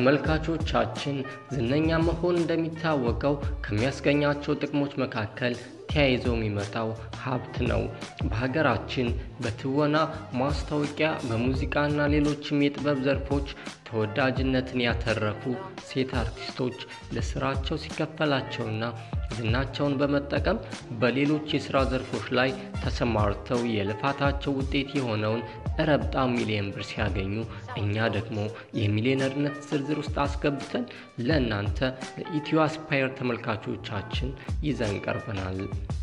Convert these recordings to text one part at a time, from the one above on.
ተመልካቾቻችን ዝነኛ መሆን እንደሚታወቀው ከሚያስገኛቸው ጥቅሞች መካከል ተያይዞ የሚመጣው ሀብት ነው። በሀገራችን በትወና፣ ማስታወቂያ፣ በሙዚቃና ሌሎችም የጥበብ ዘርፎች ተወዳጅነትን ያተረፉ ሴት አርቲስቶች ለስራቸው ሲከፈላቸውና ዝናቸውን በመጠቀም በሌሎች የስራ ዘርፎች ላይ ተሰማርተው የልፋታቸው ውጤት የሆነውን ረብጣ ሚሊዮን ብር ሲያገኙ እኛ ደግሞ የሚሊዮነርነት ዝርዝር ውስጥ አስገብተን ለእናንተ ለኢትዮ አስፓየር ተመልካቾቻችን ይዘን ቀርበናል።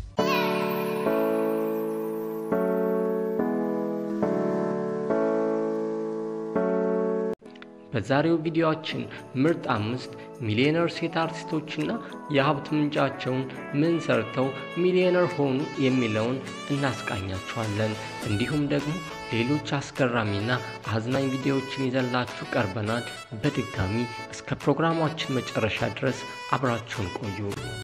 በዛሬው ቪዲዮአችን ምርጥ አምስት ሚሊዮነር ሴት አርቲስቶችና የሀብት ምንጫቸውን ምን ሰርተው ሚሊዮነር ሆኑ የሚለውን እናስቃኛችኋለን። እንዲሁም ደግሞ ሌሎች አስገራሚና አዝናኝ ቪዲዮዎችን ይዘንላችሁ ቀርበናል። በድጋሚ እስከ ፕሮግራማችን መጨረሻ ድረስ አብራችሁን ቆዩ።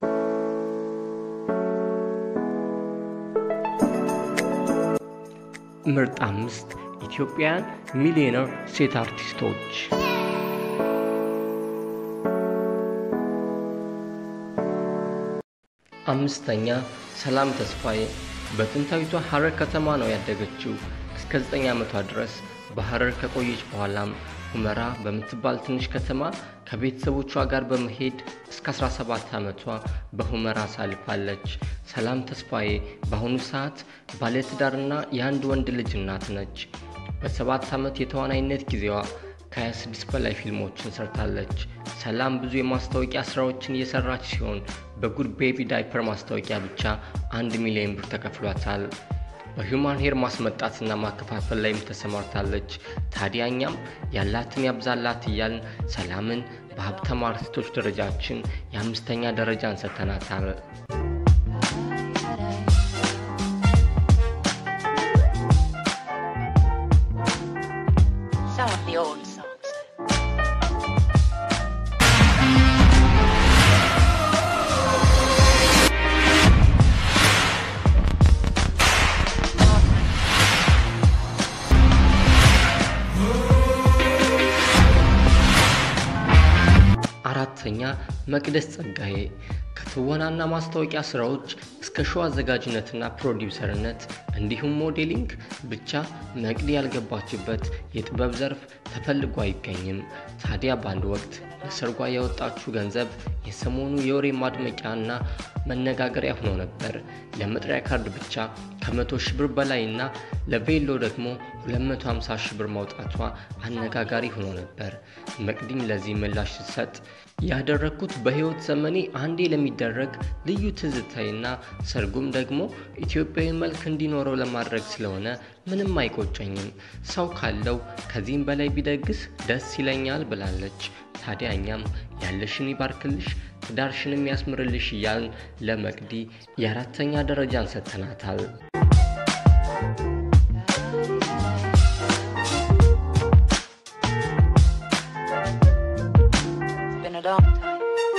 ምርጥ አምስት ኢትዮጵያውያን ሚሊዮነር ሴት አርቲስቶች አምስተኛ ሰላም ተስፋዬ በጥንታዊቷ ሐረር ከተማ ነው ያደገችው። እስከ 9 ዓመቷ ድረስ በሐረር ከቆየች በኋላም ሁመራ በምትባል ትንሽ ከተማ ከቤተሰቦቿ ጋር በመሄድ እስከ 17 ዓመቷ በሁመራ አሳልፋለች። ሰላም ተስፋዬ በአሁኑ ሰዓት ባለትዳርና የአንድ ወንድ ልጅ እናት ነች። በሰባት ዓመት የተዋናይነት ጊዜዋ ከ26 በላይ ፊልሞችን ሰርታለች። ሰላም ብዙ የማስታወቂያ ስራዎችን እየሰራች ሲሆን በጉድ ቤቢ ዳይፐር ማስታወቂያ ብቻ አንድ ሚሊዮን ብር ተከፍሏታል። በሂውማን ሄር ማስመጣትና ማከፋፈል ላይም ተሰማርታለች። ታዲያ እኛም ያላትን ያብዛላት እያልን ሰላምን በሀብታም አርቲስቶች ደረጃችን የአምስተኛ ደረጃን ሰጥተናታል። Some of the old songs. አራተኛ መቅደስ ጸጋዬ ከትወናና ማስታወቂያ ስራዎች እስከ ሾው አዘጋጅነትና ፕሮዲውሰርነት እንዲሁም ሞዴሊንግ ብቻ መቅዲ ያልገባችበት የጥበብ ዘርፍ ተፈልጎ አይገኝም። ታዲያ በአንድ ወቅት ለሰርጓ ያወጣችው ገንዘብ የሰሞኑ የወሬ ማድመቂያና መነጋገሪያ ሆኖ ነበር። ለመጥሪያ ካርድ ብቻ ከመቶ ሺህ ብር በላይና ለቬሎ ደግሞ 250 ሺህ ብር ማውጣቷ አነጋጋሪ ሆኖ ነበር። መቅዲም ለዚህ ምላሽ ስትሰጥ ያደረግኩት በህይወት ዘመኔ አንዴ ለሚደረግ ልዩ ትዝታይና ሰርጉም ደግሞ ኢትዮጵያዊ መልክ እንዲኖረው ለማድረግ ስለሆነ ምንም አይቆጨኝም። ሰው ካለው ከዚህም በላይ ቢደግስ ደስ ይለኛል ብላለች። ታዲያ እኛም ያለሽን ይባርክልሽ ትዳርሽንም ያስምርልሽ እያልን ለመቅዲ የአራተኛ ደረጃን ሰጥተናታል። It's been a long time.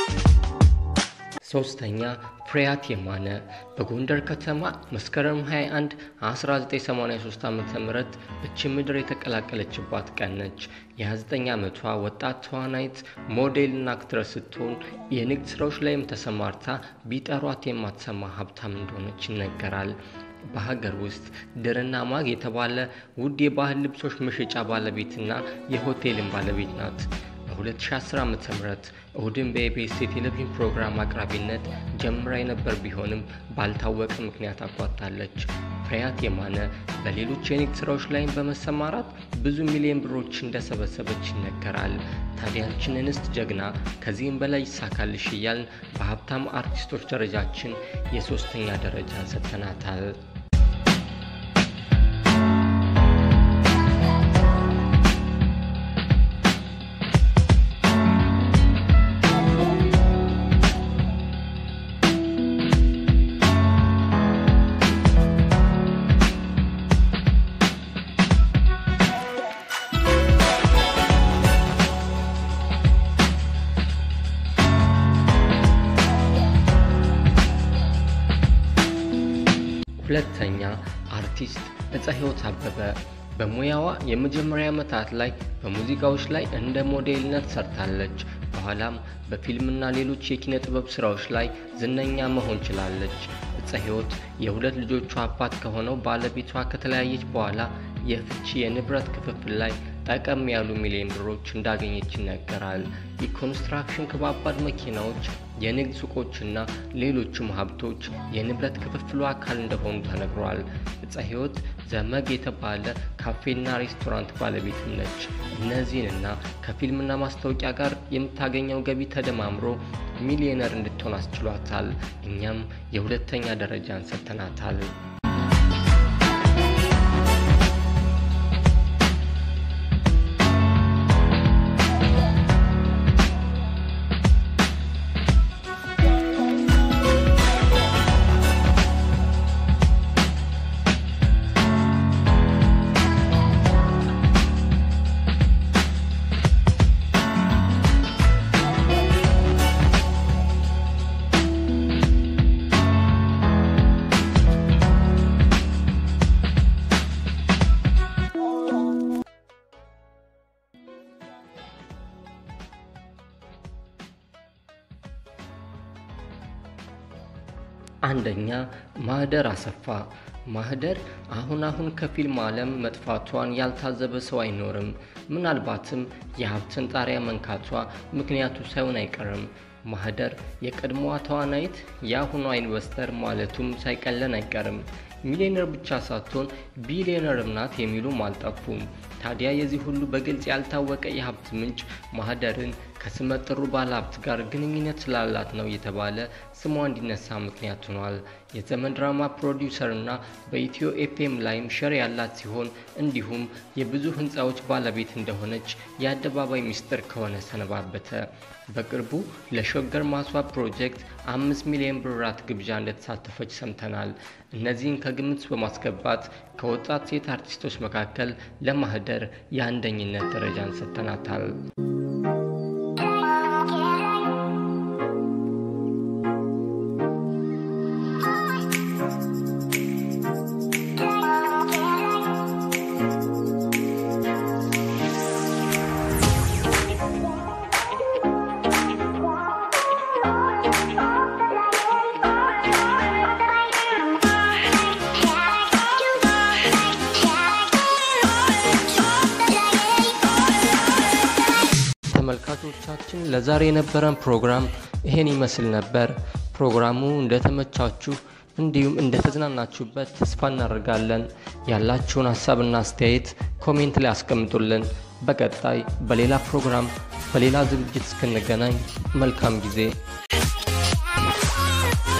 ሶስተኛ ፍሬያት የማነ በጎንደር ከተማ መስከረም 21 1983 ዓ ም እቺ ምድር የተቀላቀለችባት ቀን ነች። የ29 ዓመቷ ወጣት ተዋናይት ሞዴልና አክትረስ ስትሆን የንግድ ስራዎች ላይም ተሰማርታ ቢጠሯት የማትሰማ ሀብታም እንደሆነች ይነገራል። በሀገር ውስጥ ድርና ማግ የተባለ ውድ የባህል ልብሶች መሸጫ ባለቤትና የሆቴልን ባለቤት ናት። በ2010 ዓ ም እሁድን በኢቢኤስ የቴሌቪዥን ፕሮግራም አቅራቢነት ጀምራ የነበር ቢሆንም ባልታወቀ ምክንያት አቋርጣለች። ፍሬያት የማነ በሌሎች የንግድ ስራዎች ላይም በመሰማራት ብዙ ሚሊዮን ብሮች እንደሰበሰበች ይነገራል። ታዲያችን እንስት ጀግና ከዚህም በላይ ይሳካልሽ እያልን በሀብታም አርቲስቶች ደረጃችን የሶስተኛ ደረጃን ሰጥተናታል። ሁለተኛ አርቲስት ዕፀ ሕይወት አበበ በሙያዋ የመጀመሪያ ዓመታት ላይ በሙዚቃዎች ላይ እንደ ሞዴልነት ሰርታለች። በኋላም በፊልምና ሌሎች የኪነ ጥበብ ስራዎች ላይ ዝነኛ መሆን ችላለች። እፀ ሕይወት የሁለት ልጆቿ አባት ከሆነው ባለቤቷ ከተለያየች በኋላ የፍቺ የንብረት ክፍፍል ላይ ጠቀም ያሉ ሚሊዮን ብሮች እንዳገኘች ይነገራል። የኮንስትራክሽን ከባባድ መኪናዎች፣ የንግድ ሱቆችና ሌሎችም ሀብቶች የንብረት ክፍፍሉ አካል እንደሆኑ ተነግሯል። እፀ ሕይወት ዘመግ የተባለ ካፌና ሬስቶራንት ባለቤትም ነች። እነዚህንና ከፊልምና ማስታወቂያ ጋር የምታገኘው ገቢ ተደማምሮ ሚሊዮነር እንድትሆን አስችሏታል። እኛም የሁለተኛ ደረጃን ሰጥተናታል። አንደኛ ማህደር አሰፋ። ማህደር አሁን አሁን ከፊልም ዓለም መጥፋቷን ያልታዘበ ሰው አይኖርም። ምናልባትም የሀብትን ጣሪያ መንካቷ ምክንያቱ ሳይሆን አይቀርም። ማህደር የቀድሞዋ ተዋናይት የአሁኗ ኢንቨስተር ማለቱም ሳይቀለን አይቀርም። ሚሊዮነር ብቻ ሳትሆን ቢሊዮነርም ናት የሚሉም አልጠፉም። ታዲያ የዚህ ሁሉ በግልጽ ያልታወቀ የሀብት ምንጭ ማህደርን ከስመጥሩ ባለሀብት ጋር ግንኙነት ስላላት ነው የተባለ ስሟ እንዲነሳ ምክንያት ሆኗል። የዘመን ድራማ ፕሮዲውሰርና በኢትዮ ኤፍኤም ላይም ሸር ያላት ሲሆን እንዲሁም የብዙ ህንፃዎች ባለቤት እንደሆነች የአደባባይ ሚስጥር ከሆነ ሰነባበተ። በቅርቡ ለሾገር ማስዋብ ፕሮጀክት አምስት ሚሊዮን ብራት ግብዣ እንደተሳተፈች ሰምተናል። እነዚህን ከግምት በማስገባት ከወጣት ሴት አርቲስቶች መካከል ለማህደር የአንደኝነት ደረጃን ሰጥተናታል። ተመልካቾቻችን ለዛሬ የነበረን ፕሮግራም ይሄን ይመስል ነበር። ፕሮግራሙ እንደተመቻችሁ እንዲሁም እንደተዝናናችሁበት ተስፋ እናደርጋለን። ያላችሁን ሀሳብና አስተያየት ኮሜንት ላይ አስቀምጡልን። በቀጣይ በሌላ ፕሮግራም በሌላ ዝግጅት እስክንገናኝ መልካም ጊዜ